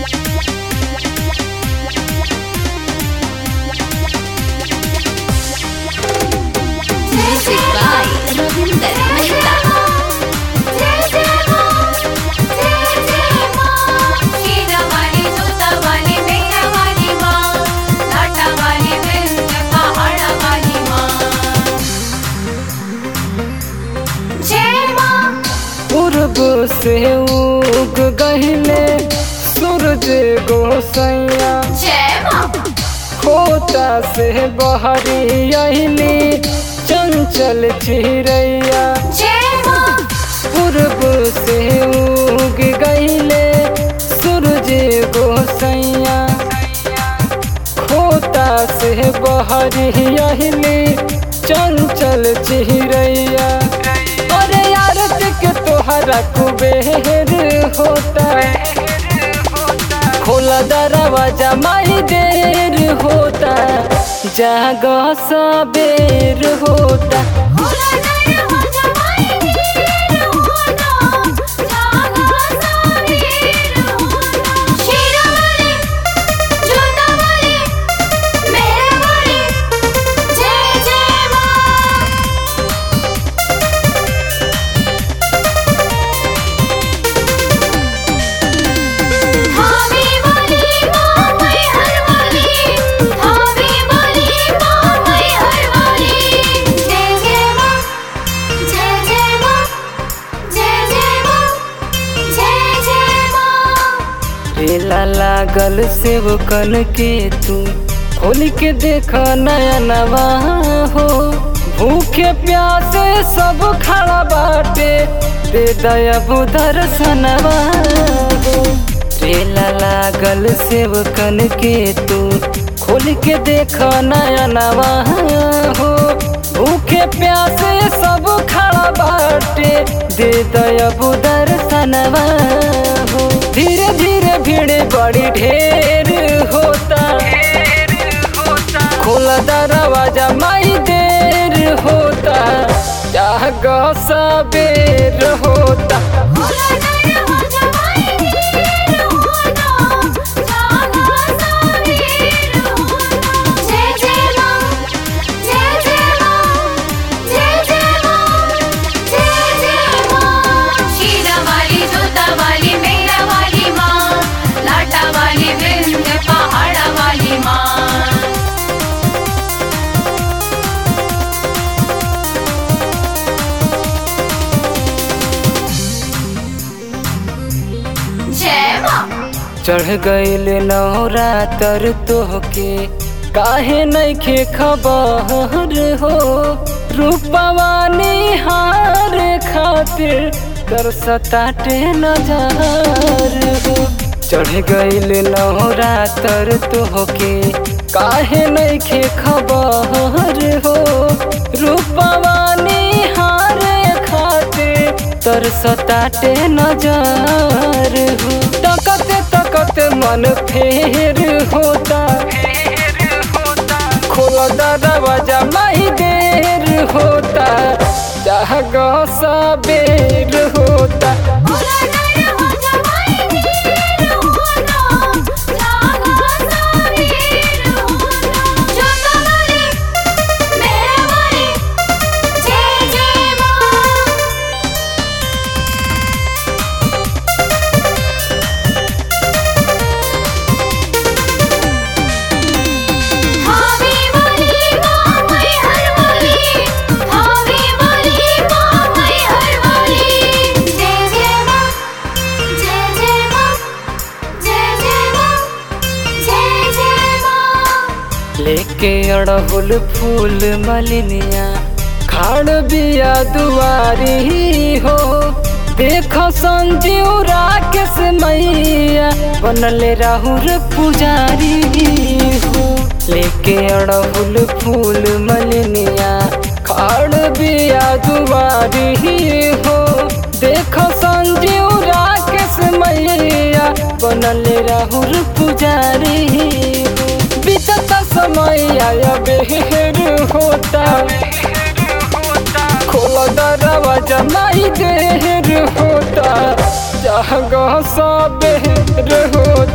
Music by Ravinder Mehta. पूर्व से उग गहिले सूरज गोसैया खोता से बहरी अहिली चंचल चिरैया पूर्व से उग गईले सूरज गोसैया खोता से बहरी अहिली चंचल चिरैया अरे यारत के तोहरा कुबेर होता खोला दरवाजा माई देर होता जाग सबेर होता रेला लागल सेवकन के तू खोल के देख नया नवा हो भूखे प्यासे सब खड़ा बाटे दे दया दर्शनवा हो रेला लागल सेवकन के तू खोल के देख नया नवा हो भूखे प्यासे सब खड़ा बाटे दे दया दर्शनवा हो धीरे धीरे भीड़ बड़ी ढेर होता खोला दरवाजा माई देर होता जाग सबेर होता पहाड़ा वाली माँ जय माँ चढ़ गईल नौरा तर तोहके काहे नइखे खबर हो रूपवानी हार खातिर कर सताटे नजर हो चढ़ गईल नौरा तर तोहके काहे नइखे खबर हो रूपवानी हार खातिर तर सताटे नजर हो तकते तकते मन फेर होता खोला दरवाजा माही देर होता जाग सबेर होता लेके अड़हुल फूल मलिनिया खाड़ बिया दुआरी हो देखो संजीव राकेश मैया बनले राहुल पुजारी हो लेके अड़हुल फूल मलिनिया खाड़ बिया दुआरी हो देखो संजीव राकेश मैया बनले राहुल पुजारी हो बीतता समय आया बेहर होता खोला दरवाजा नहीं देर होता जहाँ सा बेहर होता